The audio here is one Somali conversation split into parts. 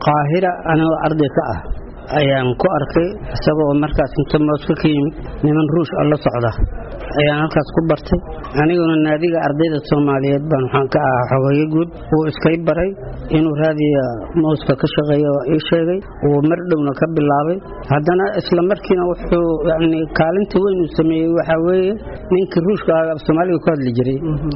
qaahira anigoo arday ka ah ayaan ku arkay isagoo markaas inta mooska ka yimid niman ruush oo la socda ayaan halkaas ku bartay aniguna naadiga ardayda soomaaliyeed baan waxaan ka ahaa xogeeye guud wuu iskay baray inuu raadiya mooska ka shaqeeya waa ii sheegay wuu mar dhowna ka bilaabay haddana isla markiina wuxuu yani kaalinta weyn uu sameeyey waxaa weeye ninkii ruushka ah af soomaaliga ku hadli jiray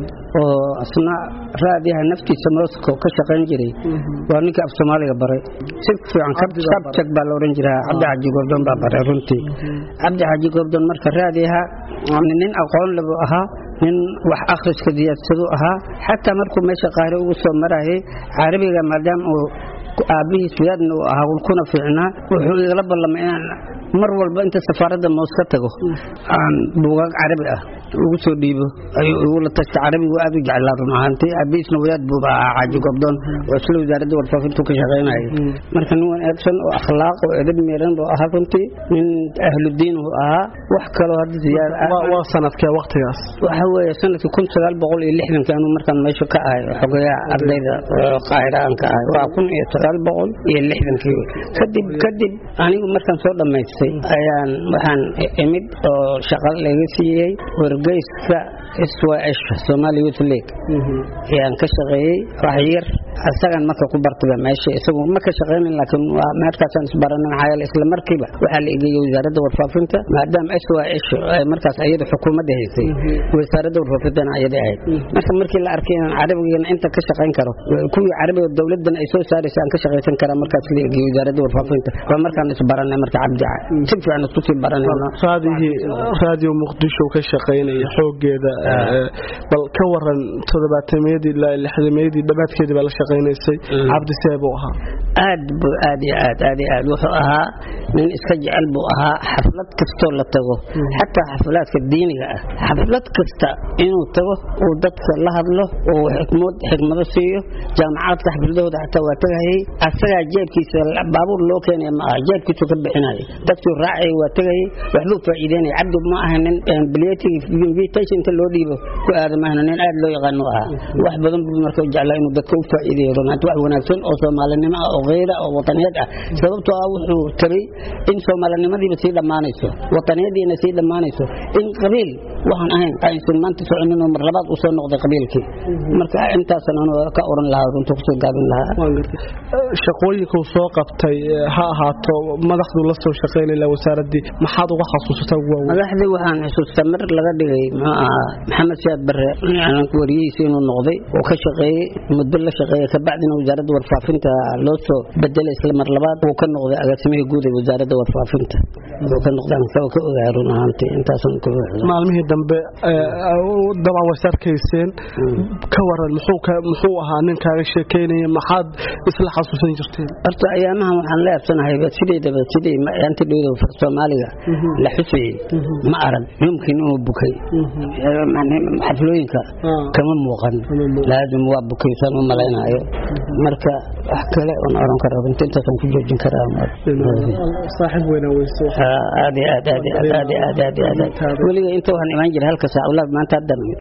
oo asna raadiyaha naftiisa mooska ka shaqayn jiray waa ninkii af soomaaliga baray si fiican kabjag baa la oran jiraa cabdi xaji gordon baa baray runtii cabdi xaji gordon marka raadiyaha nin aqoon lebu ahaa nin wax akhriska diyaadsadu ahaa xataa markuu meesha qaahire ugu soo marayay carabiga maadaama uu aabihiis wiyaadna uu ahaa kuna fiicnaa wuxuu igala ballamay inaan mar walba inta safaaradda moos ka tago aan buugaag carabi ah ugu soo dhiibo ayuu igula tagta carabigu aad u jeclaa run ahaantii aabihiisna wiyaad buuba ahaa xaaji gobdoon oo isla wasaaradda warfaafintu ka shaqaynayay marka nin wanaagsan oo akhlaaq oo edab meeran buu ahaa runtii nin ahludiin uu ahaa wax kaloo hadda ziyaada waa sanadkee waqtigaas waxa weeye sanadkii kun sagaal boqol iyo lixdanki anuu markaan meesha ka ahay xogeyaha ardayda qaahira aan ka ahay waa kun iyo sagaal boqol iyo lixdankii kadib kadib anigu markaan soo dhammaystay ayaan waxaan imid oo shaqo laga siiyey wargeyska sws somali youth league ayaan ka shaqeeyey wax yar asagan marka ku bartaba meesha isagu ma ka shaqeynin laakiin waa meerkaasaan isbaranin maxaa yeele isla markiiba waxaa la egeeyey wasaaradda warfaafinta maadaama sws ay markaas ayada xukuumadda haysay wasaaradda warfaafintana ayada ahayd marka markii la arkay inaan carabigana inta ka shaqayn karo kuwii carabiga dowladan ay soo saaraysa aan ka shaqaysan karaa markaas la egeeyey wasaaradda warfaafinta waa markaan isbaranay marka cabdica si fiican isku sii baranayno raadiyo muqdisho ka shaqaynaya xoogeeda bal ka waran todobaatamiyadii ilaa lixdameeyadii dhabaadkeedii baa la shaqaynaysay cabdi see buu ahaa aad buu aad iyo aad aad iyo aad wuxuu ahaa nin iska jecel buu ahaa xaflad kastoo la tago xataa xaflaadka diiniga ah xaflad kasta inuu tago uu dadka la hadlo uu xikmad xikmado siiyo jaamacaadka xafladahooda xataa waa tagayay asagaa jeebkiisa baabuur loo keenaya ma aha jeebkiisu ka bixinaya dadkuu raacay waa tagayay waxbuu faa'iideynaya cabdi ma aha nin invitation inta loo dhiibo ku aada maahna nin aad loo yaqaano ahaa wax badan buu marka jeclaa inuu dadka u faa'iideeyo runaanti wax wanaagsan oo soomaalinimo ah oo kheyra oo wataniyad ah sababtoo ah wuxuu tabay in soomaalinimadiiba sii dhammaanayso wataniyadiina sii dhammaanayso in qabiil waxaan ahayn aysan maanta soconin oo mar labaad u soo noqday qabiilkii marka intaasan anu ka oran lahaa runta kusoo gaabin lahaa shaqooyinkuu soo qabtay ha ahaato madaxduu la soo shaqaynaya wasaaradii maxaad uga xasuusataa ugu waaweyn madaxdii waxaan xusuustaa mar laga dhigay muxuu ahaa maxamed siyaad bare wariyihiisa inuu noqday oo ka shaqeeyey muddo la shaqeeyey kabacdina wasaaradda warfaafinta loo soo bedelay isla mar labaad uu ka noqday agaasimihii guud ee wasaaradda warfaafinta uu ka noqday aan ka ogahay run ahaantii intaasan ku maalmihii dambe dabcan way sarkayseen ka waran muxuu ahaa nin kaaga sheekeynaya maxaad isla xasuusan jirteen horta ayaamahan waxaan la yaabsanahayba sideedaba sidii maanta dhowda soomaaliga la xusayey ma arag yumkin inuu bukay xaflooyinka kama muuqan laazim waa bukaysaan u malaynayo marka wax kale oon oran kara runta intaasaan ku joojin karaa saaxiib weyna weyso aad aad aad aad aad aad aad weliga inta waxaan imaan jiray halka saac maanta haddan